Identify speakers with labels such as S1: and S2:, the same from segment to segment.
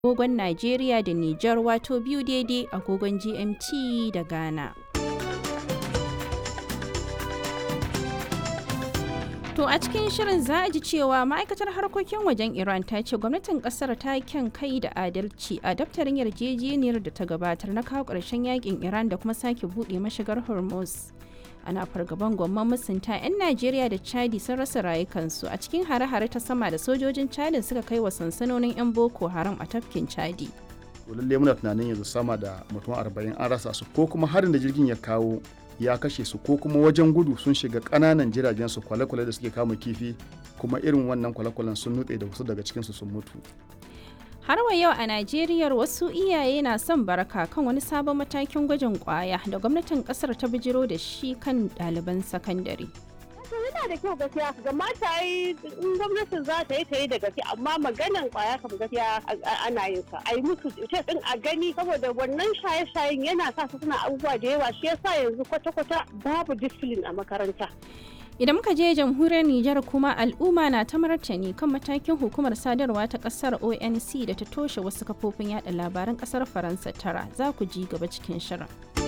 S1: agogon Najeriya da Nijar wato biyu daidai agogon GMT da Ghana. To a cikin shirin za a ji cewa ma'aikatar harkokin wajen Iran ta ce gwamnatin kasar ta kyan kai da adalci a daftarin yarjejeniyar da ta gabatar na kawo ƙarshen yakin Iran da kuma sake buɗe mashigar Hormuz. Ana fargaban gwamman musunta 'yan Najeriya da Chadi sun rasa rayukansu a cikin hare-hare ta sama da sojojin Chadi suka kai wa sansanonin 'yan Boko Haram a tafkin Chadi.
S2: lalle muna tunanin yanzu sama da mutum arba'in an rasa su ko kuma harin da jirgin ya kawo ya kashe su ko kuma wajen gudu sun shiga ƙananan jiragen su kwale-kwale da suke kama kifi kuma irin wannan kwale-kwalen sun nutse da wasu daga cikinsu sun mutu
S1: Har wa yau a Najeriya wasu iyaye na son baraka kan wani sabon matakin gwajin kwaya da gwamnatin kasar ta bijiro da shi kan ɗaliban sakandare.
S3: yana da kyau gaskiya ga mata yi in gwamnatin za ta yi ta yi da gaske amma maganan kwaya kam gaskiya ana yin sa a yi musu test din a gani saboda wannan shaye-shayen yana sa su suna abubuwa da yawa shi yasa yanzu kwata-kwata babu discipline a makaranta
S1: Idan muka je jamhuriyar Nijar kuma al'umma na ta martani kan matakin hukumar sadarwa ta kasar ONC da ta toshe wasu kafofin yada labaran kasar Faransa tara za ku ji gaba cikin shirin.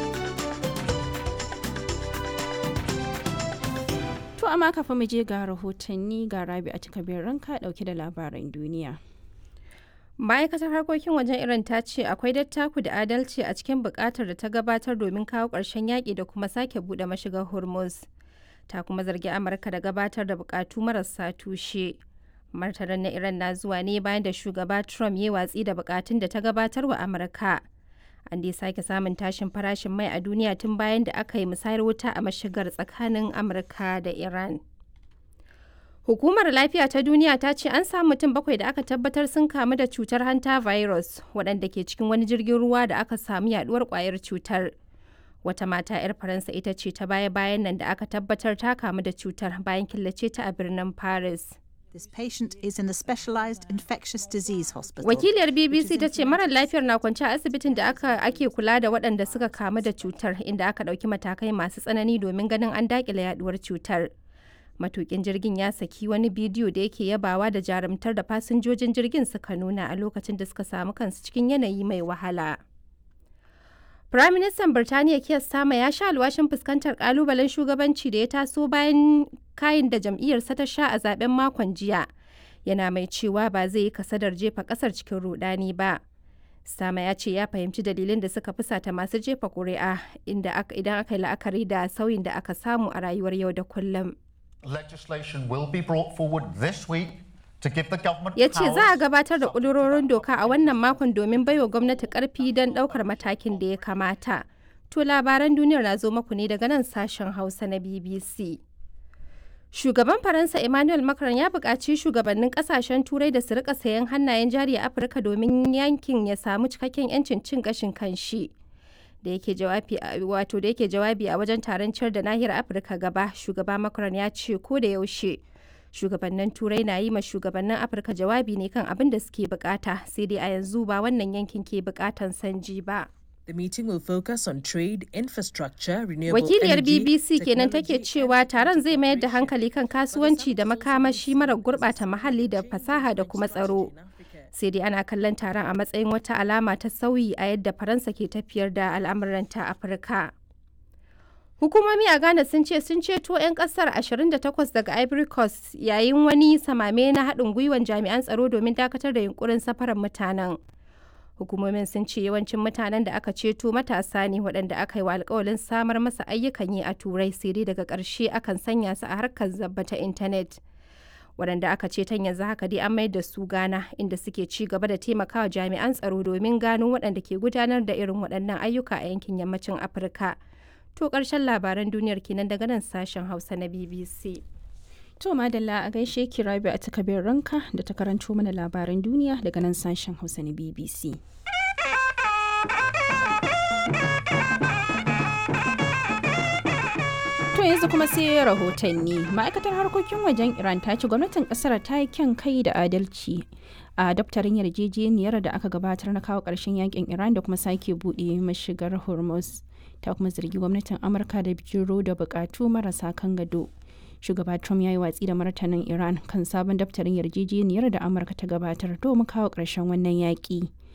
S1: To amma kafin mu je ga rahotanni ga rabi a cikabin ranka dauke da labaran duniya.
S4: ma'aikatar harkokin wajen iran ta ce akwai dattaku da adalci a cikin bukatar da ta gabatar domin kawo ƙarshen yaƙi da kuma sake buɗe mashigar hormuz ta kuma zargi amurka da gabatar da bukatu marasa tushe martanin na iran na zuwa ne bayan da shugaba trump ya watsi da bukatun da ta gabatar wa amurka an dai sake samun tashin farashin mai a duniya tun bayan da aka yi musayar wuta a mashigar tsakanin amurka da iran hukumar lafiya ta duniya ta ce an samu mutum bakwai da aka tabbatar sun kamu da cutar hanta virus waɗanda ke cikin wani jirgin ruwa da aka samu yaduwar kwayar cutar wata mata 'yar faransa ita ce ta baya-bayan nan da aka tabbatar ta kamu da cutar bayan killace ta a birnin paris
S5: This patient is in a specialized infectious disease hospital.
S4: wakiliyar bbc ta ce marar lafiyar na kwance a asibitin da aka ake kula da waɗanda suka kamu da cutar inda aka ɗauki matakai masu tsanani domin ganin an daƙile yaduwar cutar matukin jirgin ya saki wani bidiyo da yake yabawa da jarumtar da fasinjojin jirgin suka nuna a lokacin da suka samu kansu cikin yanayi mai wahala. Firaministan Birtaniya Keir Starmer ya sha alwashin fuskantar kalubalen shugabanci da ya taso bayan kayan da jam'iyyarsa ta sha a zaben makon jiya. Yana mai cewa ba zai yi kasadar jefa kasar cikin rudani ba. Starmer ya ce ya fahimci dalilin da suka fusata masu jefa ƙuri'a inda idan aka yi la'akari da sauyin da aka samu a rayuwar yau da kullum.
S6: Legislation will be brought forward this week to give the government
S4: ya ce za a
S6: powers
S4: gabatar da ƙudurorin doka a wannan makon domin baiwa gwamnati ƙarfi don ɗaukar matakin da ya kamata. To labaran duniyar na zo maku ne daga nan sashen Hausa na BBC. Shugaban Faransa Emmanuel Macron ya buƙaci shugabannin ƙasashen Turai da su rika sayan hannayen jari a Afirka domin yankin ya samu cikakken 'yancin cin gashin kanshi. da yake jawabi wato da yake jawabi a wajen taron ciyar da nahiyar Afirka gaba, shugaba Macron ya ce ko da yaushe shugabannin turai na yi ma shugabannin afirka jawabi ne kan abin da suke bukata sai dai a yanzu ba wannan yankin ke bukatan sanji ba
S7: The meeting will focus on trade, infrastructure, renewable
S4: wakiliyar
S7: energy,
S4: bbc kenan take
S7: technology,
S4: cewa taron zai mayar da hankali kan kasuwanci da makamashi mara gurbata muhalli da fasaha da kuma tsaro sai dai ana kallon taron a matsayin wata alama ta sauyi a yadda faransa ke tafiyar da al'amuranta afirka Hukumomi a Ghana sun ce sun ceto 'yan kasar 28 daga Ivory Coast yayin wani samame na haɗin gwiwan jami'an tsaro domin dakatar da yunkurin safarar mutanen. Hukumomin sun ce yawancin mutanen da aka ceto matasa ne waɗanda aka yi wa alkawalin samar masa ayyukan yi a turai sai dai daga ƙarshe akan sanya su a harkar zabba ta intanet. waɗanda aka ceton yanzu haka dai an mayar da su Ghana inda suke ci gaba da taimakawa jami'an tsaro domin gano waɗanda ke gudanar da irin waɗannan ayyuka a yankin yammacin Afirka. To ƙarshen labaran duniyar kenan daga nan sashen Hausa na BBC.
S1: To madalla a gaishe ki rabi a takabin ranka da ta karanto mana labaran duniya daga nan sashen Hausa na BBC. To yanzu kuma sai rahotanni. Ma'aikatar harkokin wajen Iran ta ce gwamnatin kasar ta yi kyan kai da adalci a daftarin yarjejeniyar da aka gabatar na kawo ƙarshen yakin Iran da kuma sake buɗe mashigar Hormuz. Ta kuma zargi gwamnatin Amurka da bijiro da buƙatu marasa kan gado. Shugaba Trump ya yi watsi da martanin Iran kan sabon daftarin yarjejeniyar da Amurka ta gabatar domin kawo ƙarshen wannan yaƙi.